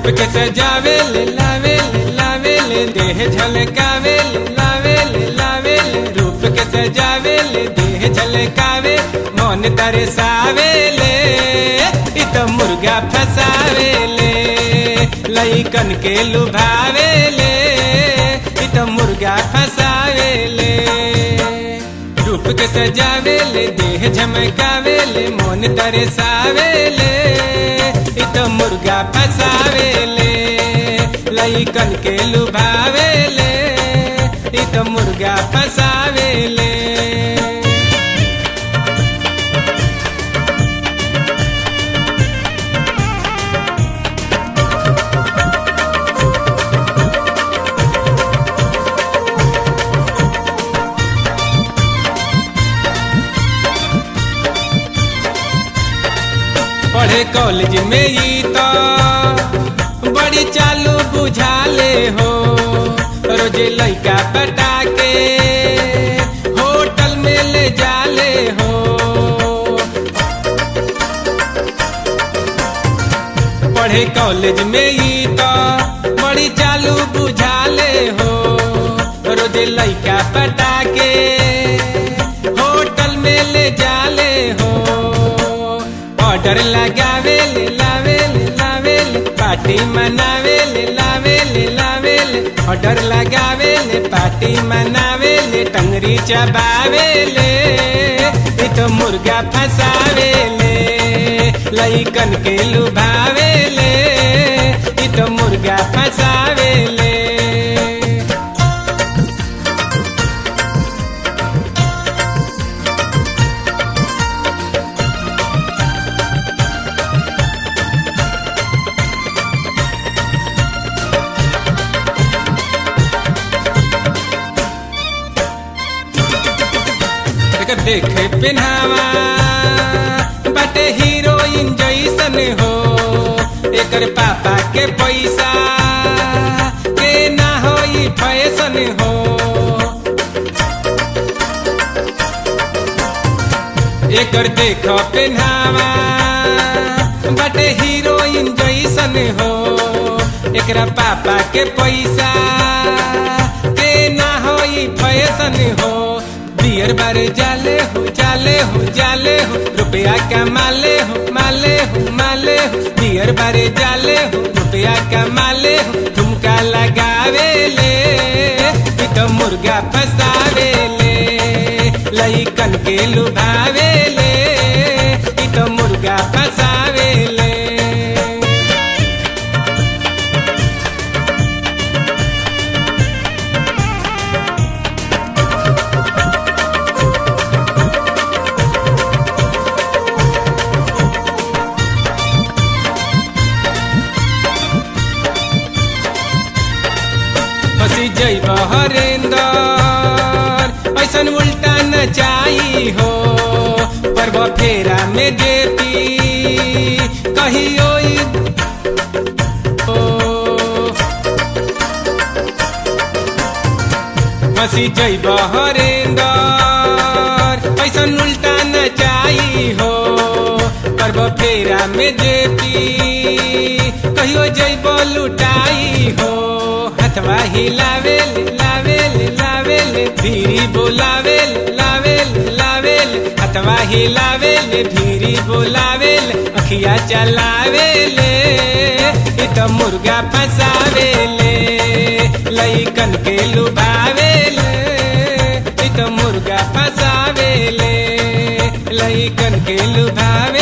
के सजावे ले लावे ले लावे ले देह झलकावे ले लावे ले लावे ले रूप के सजावे ले देह झलकावे मन तरसावे ले इ तो मुर्गा फसावे ले लइकन के लुभावे ले इ तो मुर्गा फसावे ले रूप के सजावे ले देह झमकावे ले मन तरसावे ले इ तो मुर्गा फसावे ले लइकन के लुभावे ले इ तो मुर्गा फसावे ले पढ़े कॉलेज में ई तो बड़ी चालू बुझाले हो रोजे लइका पटा के होटल में ले जाले हो पढ़े कॉलेज में ई तो बड़ी चालू बुझाले हो रोजे लइका पटा के होटल में ले जाले हो ऑर्डर लगावे ले लावे ले लावे ले पार्टी मनावे ले लावे ले लावे ले ऑर्डर लगावे ले पार्टी मनावे ले टंगरी चबावे ले इ तो मुर्गा फसावे ले लइकन के लुभावे ले इ तो मुर्गा फसावे ले एकर देखे पिन्हावा बाटे हीरोइन जैसन हो एकर पापा के पैसा के ना होई फैशन हो एकर देख पिन्हावा बाटे हीरोइन जैसन हो एकरा पापा के पैसा के ना होई फैशन हो बियर बारे जाले हो जाले हो जाले हो रुपया कमाले हो माले हो माले हो बियर बारे जाले हो रुपया कमाले हो ठुमका लगावे ले इ तो मुर्गा फसावे ले लइकन के लुभावे ले इ तो मुर्गा फसावे ले फसी जैब हरेंदर ऐसन उल्टा न चाही हो पर्व फेरा में देती कहियो ई ओ, फसी जैब हरेंदर ऐसन उल्टा न चाही हो पर्व फेरा में देती कहियो जैब लुटाई हो हथवा हिलावेल लावेल लावेल धीरी बोलावेल लावेल लावेल हथवा हिलावेल धीरी बोलावेल अखिया चलावेल इ तो मुर्गा फसावेले लइकन के लुभावेल इ तो मुर्गा फसावेले लइकन के लुभावे